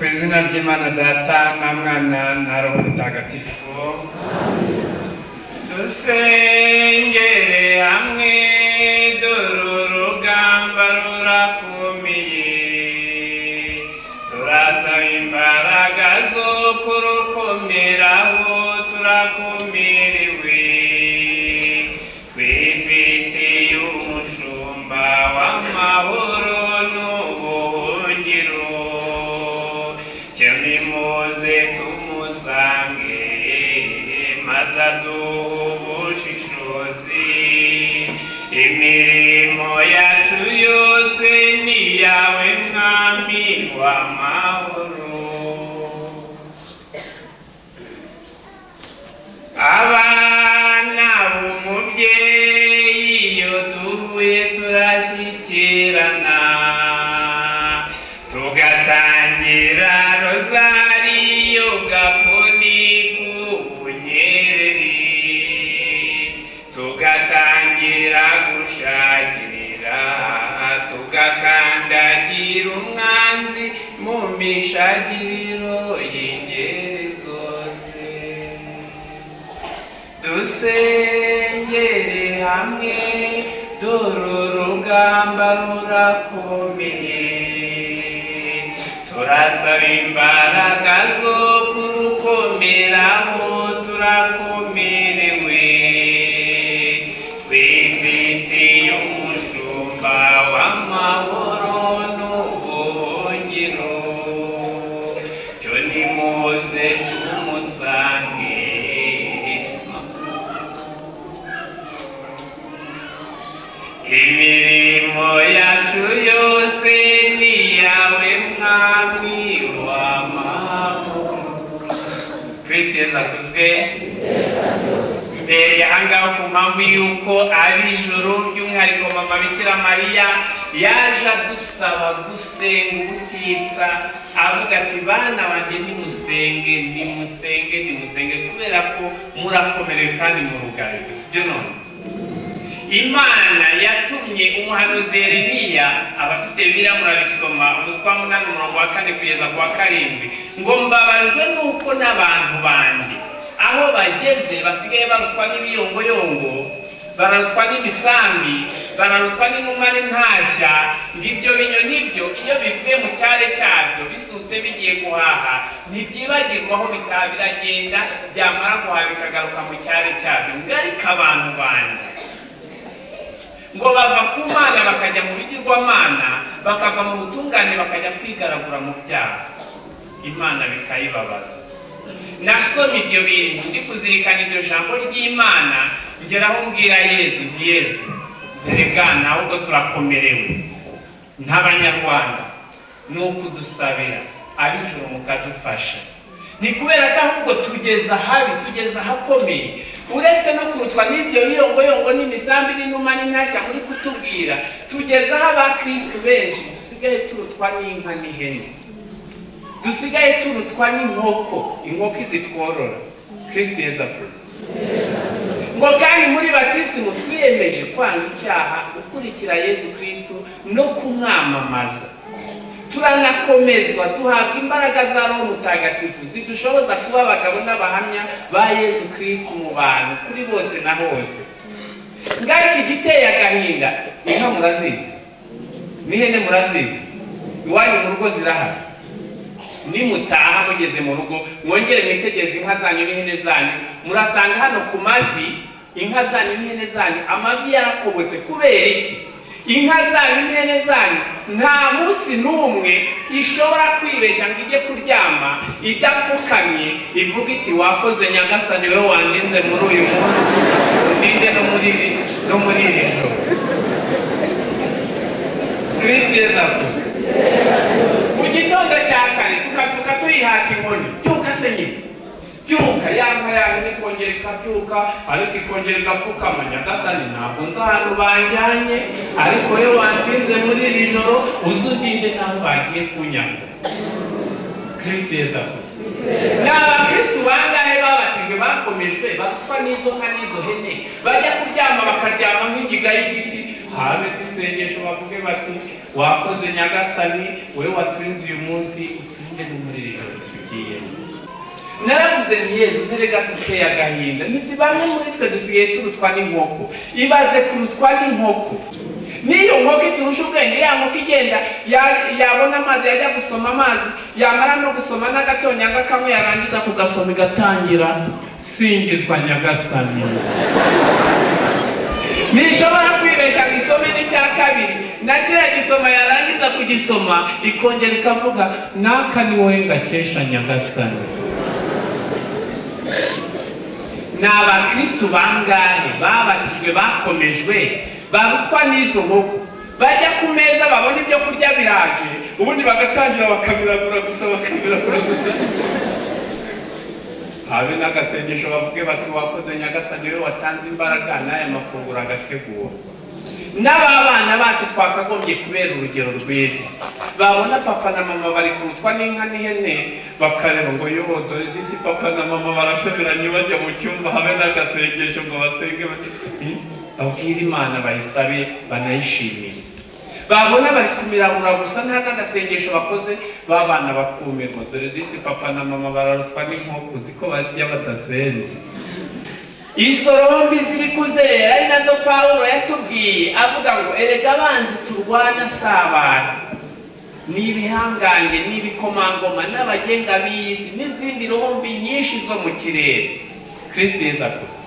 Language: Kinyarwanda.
izina ry'imana data na mwana na roho mutagatifu dusengere hamwe dore urugamba rurakomeye turasaba imbaraga zo kurukomeraho turakomerewe twifitiye umushumba w'amahoro n'ubuhungiro cyamimuze tumusange maze aduhe ubushishozi imirimo yacu yose ni iyawe mwami w'amahoro abana b'umubyeyi iyo duhuye turashyikirana tugatangira rozariyo gakoni k'ubunyereri tugatangira gushagirira tugakandagira umwanzi mu mishagiriro y'ingeri zose dusengere hamwe dore urugamba rurakomeye turasaba imbaraga zo kurukomeraho turakomerewe twifitiye umushumba w'amahoro n'ubuhungiro cyo nimuze tumusange imirimo yacu yose ni iyawe mwami w'amahoro kristo yesu akuzwe mbere ahangaha ku mpamvu y'uko ari ijoro by'umwihariko mama bikira mariya yaje adusaba gusenga ubutitsa avuga ati bana banjye nimusenge nimusenge nimusenge kubera ko murakomerewe kandi murugarijwe sibyo none imana yatumye umuhanuzi yeremiya abafite biriya murabisoma umutwa munani umurongo wa kane kugeza ku wa karindwi ngo mbabajwe n'uko n'abantu bandi aho bageze basigaye barutwa n'ibiyongoyongo bararutwa n'imisambi bararutwa n'inuma n'intashya ngo ibyo binyo nibyo iyo bivuye mu cyare cyabyo bisutse bigiye guhaha ntibyibagirwa aho bitaha biragenda byamara guhaha bikagaruka mu cyare cyabyo ngo ariko abantu banjye ngo bava ku mana bakajya mu bigirwamana bakava mu butungane bakajya kwigaragura mu byaha imana bikayibabaza nasoma ibyo bintu ndi kuzirikana iryo jambo ry'imana ngeraho mbwira yezu nti yezu erega ahubwo turakomerewe nk'abanyarwanda ni uko udusabira abijoro mukadufasha ni kubera ko ahubwo tugeze ahabi tugeze ahakomeye uretse no kurutwa n'ibyo biyongoyongo n'imisambi n'inuma n'intashya muri kutubwira tugeze aho abakirisitu benshi dusigaye turutwa n'inka n'ihene dusigaye turutwa n'inkoko inkoko izitworora kirisitu yeza kure ngo kandi muri batisimu twiyemeje kwanga icyaha gukurikira yezu kirisitu no kumwamamaza turanakomezwa duhabwa imbaraga za roho mutagatifu zidushoboza kuba abagabo n'abahamya ba yezu kirisitu mu bantu kuri bose na hose ngaruka igiteye agahinda inka murazizi n'ihene murazizi iwanyu mu rugo zirahari nimutaha mugeze mu rugo mwongere mwitegereze inka zanyu n'ihene zanyu murasanga hano ku mavi inka zanyu n'ihene zanyu amavi yarakobotse kubera iki inka zanyu n'ihene zanyu nta munsi n'umwe ishobora kwibeshya ngo ijye kuryama idapfukamye ivuga iti wakoze nyagasa ni wowe wandinze muri uyu munsi undinde no muri iri no muri iri joro kirisi yezavuze mu gitondo cya kare tukabyuka tuyihata inkoni byuka se nyine byuka ya nka yawe nikongera ikabyuka ariko ikongera igapfukama nyagasani ntabwo nzi ahantu banjyanye ariko we wansinze muri iri joro uzudinde naho bagiye kunyanga kristo yeza ni abakirisitu bangahe babatijwe bakomejwe batwa n'izo nka n'izo hene bajya kuryama bakaryama nk'ingiga y'igiti hame ko isengesho bavuge bati wakoze nyagasani wowe waturinze uyu munsi utunge n'umuriro tugiyemo naravuze nti yezu nterega duteye agahinda nti bamwe muri twe dusigaye turutwa n'inkoko ibaze kurutwa n'inkoko n'iyo nkoko iturusha ubwenge ya nkoko igenda ya- yabona amazi yajya gusoma amazi yamara no gusoma n'agatonyanga kamwe yarangiza kugasoma igatangira singizwa nyagasani ntishobora kwibeshya ngo isome n'icya kabiri na kiriya gisoma yarangiza kugisoma ikongera ikavuga n'aka ni wowe ngakesha nyagasani ni abakristu bangahe babatijwe bakomejwe barutwa n'izo nkoko bajya ku meza babona ibyo kurya biraje ubundi bagatangira bakamiragura gusa bakamiragura gusa habe n'agasengesho bavuge bati wakoze nyagasani we watanze imbaraga n'aya mafunguro agategurwa n'ababana bacu twakagombye kubera urugero rwiza babona papa na mama bari kurutwa n'inka n'ihene bakareba ngo yo dore disi papa na mama barashoberanye bajya mu cyumba habe n'agasengesho ngo basenge bati, "Hmm, babwire imana bayisabe banayishimire babona bari kumirabura gusa nta n'agasengesho bakoze babana bakumirwa dore disi papa na mama bararutwa n'inkoko ziko barya badasenze izo rombi ziri kuzerera ari nazo pawulo yatubwiye avuga ngo erega abanzi turwana si abantu ni ibihangange ni ibikomangoma n'abagenga b'isi n'izindi rombi nyinshi zo mu kirere kristo yeza kuba